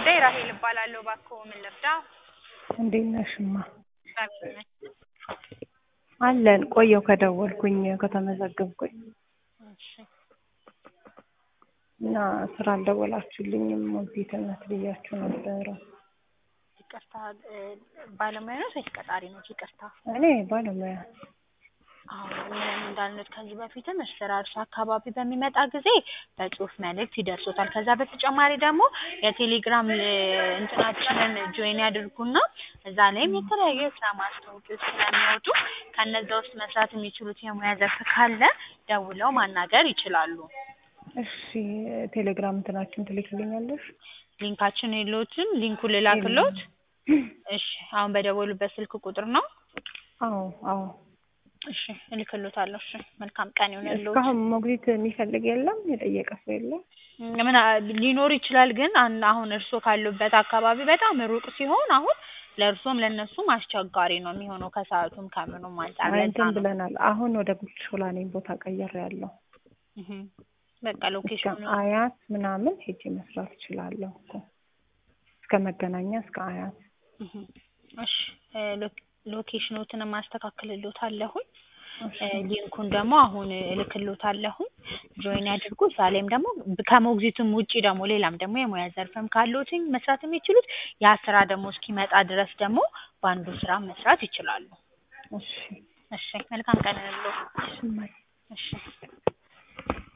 ጉዳይ ራሄል እባላለሁ። እባክዎ ምን ልርዳው? እንዴት ነሽ እማ? እግዚአብሔር ይመስገን። አለን ቆየሁ ከደወልኩኝ ከተመዘገብኩኝ እሺ እና ስራ አልደወላችሁልኝም። ሞግዚትነት ብያችሁ ነበረ። ይቅርታ እ ባለሙያ ነዎት ወይስ ቀጣሪ ነዎት? ይቅርታ እኔ ባለሙያ አዎ ምንም እንዳልኖት ከዚህ በፊትም ስራ እርሱ አካባቢ በሚመጣ ጊዜ በጽሁፍ መልእክት ይደርሶታል። ከዛ በተጨማሪ ደግሞ የቴሌግራም እ እንትናችንን ጆይን ያድርጉና እዛ ላይም የተለያዩ የስራ ማስታወቂያዎች ስለሚወጡ ከነዛ ውስጥ መስራት የሚችሉት የሙያ ዘርፍ ካለ ደውለው ማናገር ይችላሉ። እሺ ቴሌግራም እንትናችን ትልክልኛለሽ? ሊንካችን የለዎትም? ሊንኩን ልላክልዎት? እሺ አሁን በደወሉበት ስልክ ቁጥር ነው? አዎ አዎ እሺ እልክልዎታለሁ። እሺ መልካም ቀን ይሁንልዎት። እስካሁን ሞግዚት የሚፈልግ የለም? የጠየቀ ሰው የለም? ምን ሊኖር ይችላል ግን አን አሁን እርስዎ ካሉበት አካባቢ በጣም ሩቅ ሲሆን አሁን ለእርስዎም ለእነሱም አስቸጋሪ ነው የሚሆነው ከሰዓቱም ከምኑም አንጻር አይ ለዛ እንትን ነው። ብለናል። አሁን ወደ ጉድ ሾላ ነኝ ቦታ ቀይሬያለሁ። እህ በቃ እስከ ሎኬሽኑ አያት ምናምን ሄጄ መስራት እችላለሁ እኮ እስከ መገናኛ እስከ አያት እህ እሺ እ ሎኬ ሎኬሽኖትንም አስተካክልልዎታለሁኝ። እ ሊንኩን ደግሞ አሁን እልክልዎታለሁኝ። ጆይን ያድርጉ። እዛ ላይም ደግሞ ከሞግዚትም ውጪ ደግሞ ሌላም ደግሞ የሙያ ዘርፍም ካለዎትኝ መስራት የሚችሉት ያ ስራ ደግሞ እስኪመጣ ድረስ ደግሞ በአንዱ ስራ መስራት ይችላሉ። እሺ እሺ መልካም ቀን ይሁንልዎ። እሺ እማዬ እሺ